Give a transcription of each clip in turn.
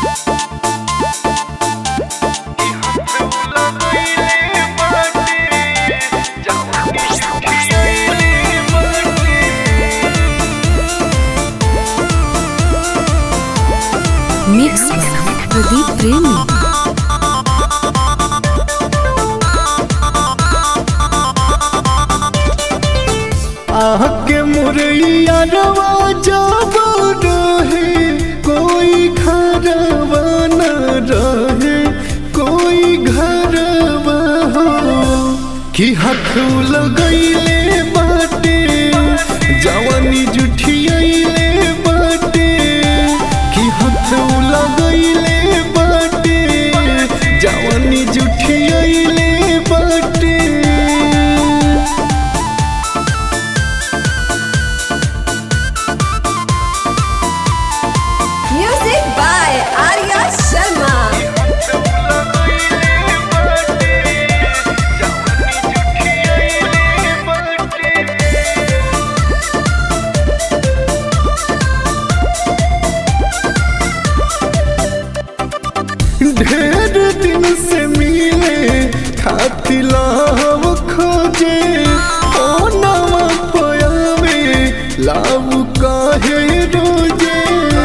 Mix Pradeep प्रेमी आके मुरैया रवा जब रहे कोई घरवा न रहे कोई घरवा हो कि हाथ लगैले बाटे जवानी जुठियैले बाटे कि हाथ लगैले बाटे जवानी जुठियैले बाटे Music by Arya Sharma. ढेर दिन से मिले खातिला हम खोजे ओ नवा पयावे लाभ काहे रोजे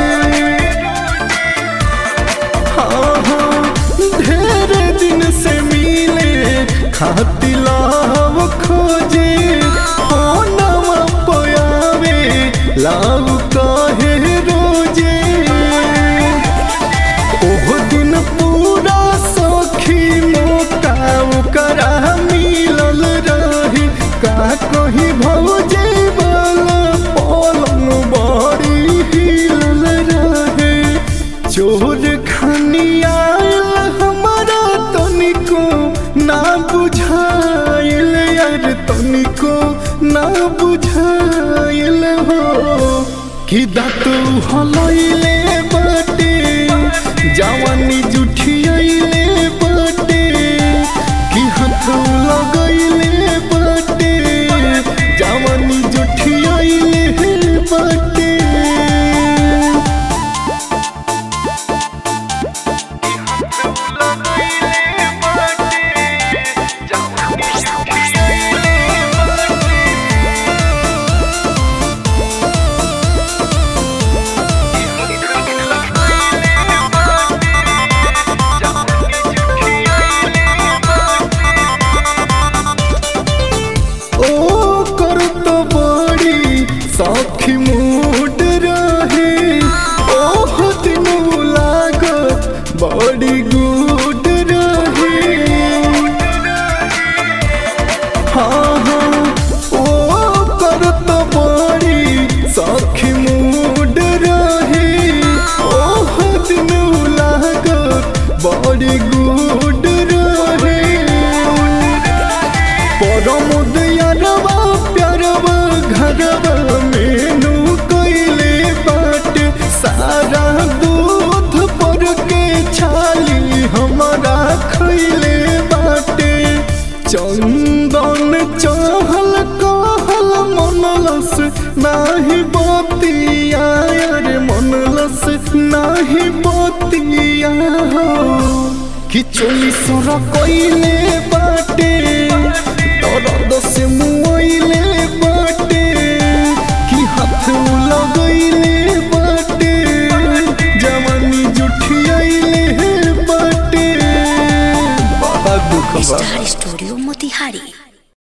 हाँ हाँ ढेर दिन से मिले खातिला हम खोजे ओ नवा पयावे लाभ काहे रोजे ओहो दिन पूरा सखी मौका ओकरा मिलल रही का कहीं भौजे वाला पलंग बड़ी हिलल रहे चोर खानी आयल हमारा तनिको ना बुझाइल यार तनिको ना बुझाइल हो कि दातु हलैले बाटे जवानी जुठियैले बाटे कि हाथ लगैले बाटे जवानी जुठियैले बाटे ओ कर तो बड़ी सखी मूड रहे ओह दिन लागत बड़ी गुड रहे हाँ हाँ ओ कर तो बड़ी सखी मूड रहे ओह दिन लागत बड़ी गुड रहे परमुदयरवा प्यारवा घरवा मेनू कैले बाटे सारा दूध पर के छाली हमारा खैले बाटे चंदन चहल कहल मनलस नाही बतिया रे मनलस नाही बतिया हो कि चोली सोर कइले बाटे दर्द से मुइले बाटे कि हाथ लगैले बाटे जवानी जुठियैले बाटे बड़ा दुख बा स्टार स्टूडियो मोतिहारी